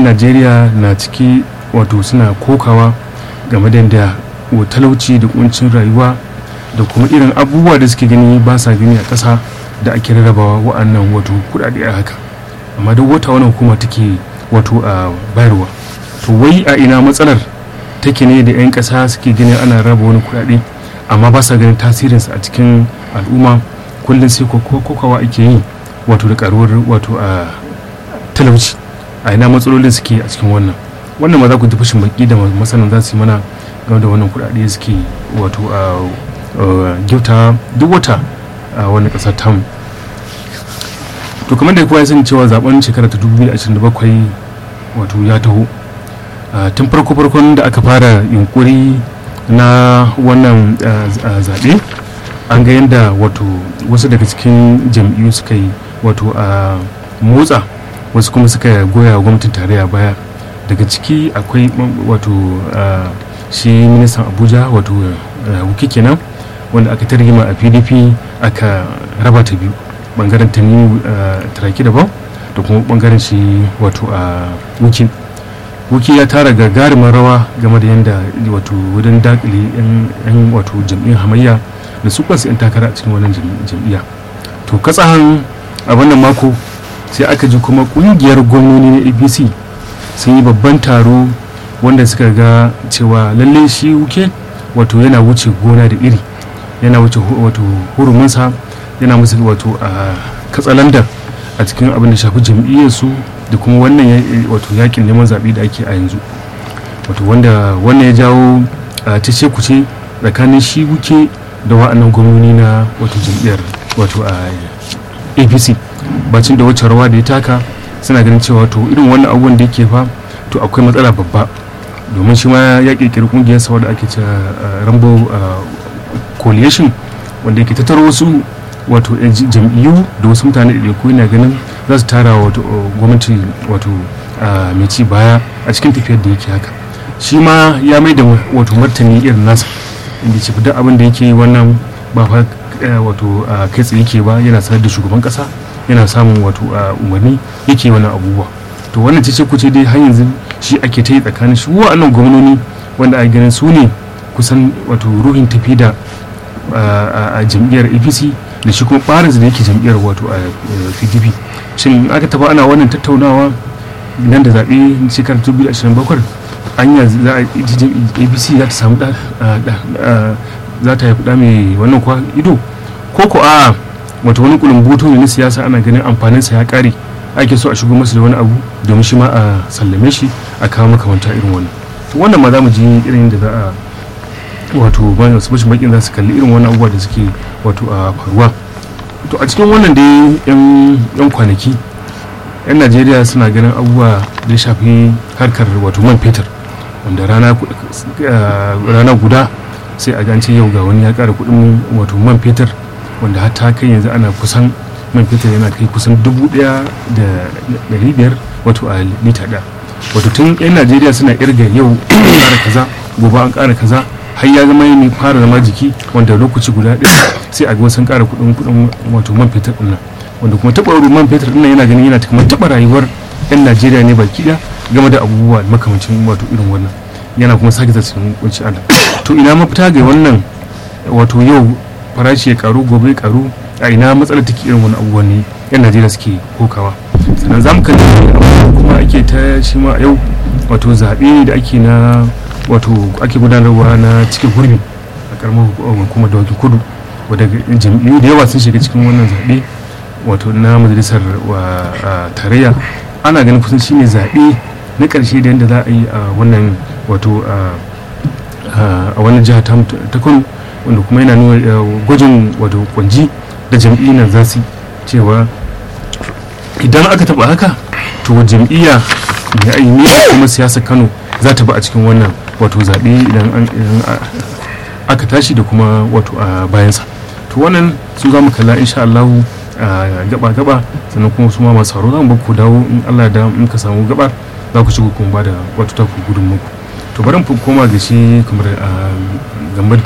najeriya na ciki wato suna kokawa game da yadda talauci da kuncin rayuwa da kuma irin abubuwa da suke gani ba sa gani a ƙasa da ake rarrabawa wa'annan wato kuɗaɗe a haka amma duk wata wani hukuma take wato a bayarwa to wai a ina matsalar take ne da 'yan ƙasa suke gani ana raba wani kuɗaɗe amma ba sa ganin tasirinsa a cikin al'umma kullum sai kokawa ake yi wato da karuwar wato a talauci a ina matsalolin suke a cikin wannan wannan ma za ku ji fashin baki da masanan za su yi mana game da wannan kuɗaɗe suke wato a gyauta duk wata a wannan ƙasar tamu to kamar da kowa ya sani cewa zaben shekara ta 2027 wato ya taho tun farko farkon da aka fara yunkuri na wannan zaɓe an ga yadda wato wasu daga cikin jam'iyyu suka yi wato a motsa wasu kuma suka goya gwamnatin tarayya baya daga ciki akwai wato shi ministan abuja wato wuki kenan wanda aka targima a pdp aka raba ta biyu bangaren ta ni taraki daban da kuma bangaren shi wato a wuki wuki ya tara gagarumin rawa game da yadda wato wurin dakile yan wato jam'iyyar hamayya da su kansu 'yan takara a cikin wannan jam'iyya to katsahan a wannan mako sai aka ji kuma kungiyar gwamnoni na apc sun yi babban taro wanda suka ga cewa lalle shi wuke wato yana wuce gona da iri yana wuce wato hurumunsa yana musu wato a katsalandar a cikin abin da shafi jam'iyyarsu da kuma wannan wato yakin neman zaɓe da ake a yanzu wato wanda wannan ya jawo cece kuce tsakanin shi wuke da wa'annan gwamnoni na wato jam'iyyar wato a apc bacin da wacce rawa da ya taka suna ganin cewa to irin wannan abubuwan da yake fa to akwai matsala babba domin shi ma ya kirkiri kungiyar sa da ake cewa rambo coalition wanda yake tattaro wasu wato jam'iyyu da wasu mutane da ko yana ganin za su tara wato gwamnati wato mai ci baya a cikin tafiyar da yake haka shi ma ya mai da wato martani irin nasa inda ce duk abin da yake wannan ba fa wato kai tsaye yake ba yana sanar da shugaban kasa yana samun wato umarni yake wannan abubuwa to wannan ce ku ce dai har yanzu shi ake ta yi tsakanin shi wa'annan gwamnoni wanda a ganin su ne kusan wato ruhin tafi da a jam'iyyar apc da shi kuma ɓarinsa da yake jam'iyyar wato a pdp shin aka taba ana wannan tattaunawa nan da zaɓe shekarar 2027 anya za a apc za ta samu za ta haifi ɗa mai wannan kwa ido ko ko a wata wani kulumbutu ne na siyasa ana ganin amfaninsa ya ƙare ake so a shigo masa da wani abu domin shi ma a sallame shi a kawo makamanta irin wannan to wannan ma za mu ji irin da za a wato bayan su bashin bakin za su kalli irin wannan abubuwa da suke wato a faruwa to a cikin wannan dai yan kwanaki yan najeriya suna ganin abubuwa da ya shafi harkar wato man fetur wanda rana guda sai a gance yau ga wani ya kara kudin wato man fetur wanda har ta kai yanzu ana kusan man fetur yana kai kusan dubu daya da dari biyar wato a lita ɗaya wato tun yan najeriya suna irga yau an kara kaza gobe an kara kaza har ya zama ne fara zama jiki wanda lokaci guda ɗaya sai a ga wasu kara kudin kudin wato man fetur ɗin nan wanda kuma taɓa man fetur ɗin nan yana ganin yana kuma taɓa rayuwar yan najeriya ne baki ɗaya game da abubuwa makamancin wato irin wannan yana kuma sake cikin kunci Allah to ina mafita ga wannan wato yau farashi ya karu gobe ya karu a ina matsalar take irin wani abubuwan ne yan Najeriya suke kokawa sannan zamu kalli kuma ake ta shi ma yau wato zaɓe da ake na wato ake gudanarwa na cikin gurbi a karamar hukumar da kudu wadda jam'iyyu da yawa sun shiga cikin wannan zaɓe wato na majalisar tarayya ana ganin kusan shine zaɓe na ƙarshe da yadda za a yi a wannan wato a wannan jiha ta kano wanda kuma yana nuna gwajin wato kwanji da jam'iyyar za su cewa idan aka taba haka to jam'iyya mai aini kuma siyasar kano za ta ba a cikin wannan wato zaɓe idan aka tashi da kuma wato a bayansa to wannan su za mu kalla insha Allah gaba-gaba sannan kuma su ma masu sauro za mu ku dawo in Allah da in ka samu gabar za ku shigo kuma ba da wato taku gudun muku to bari mu koma ga shi kamar gambar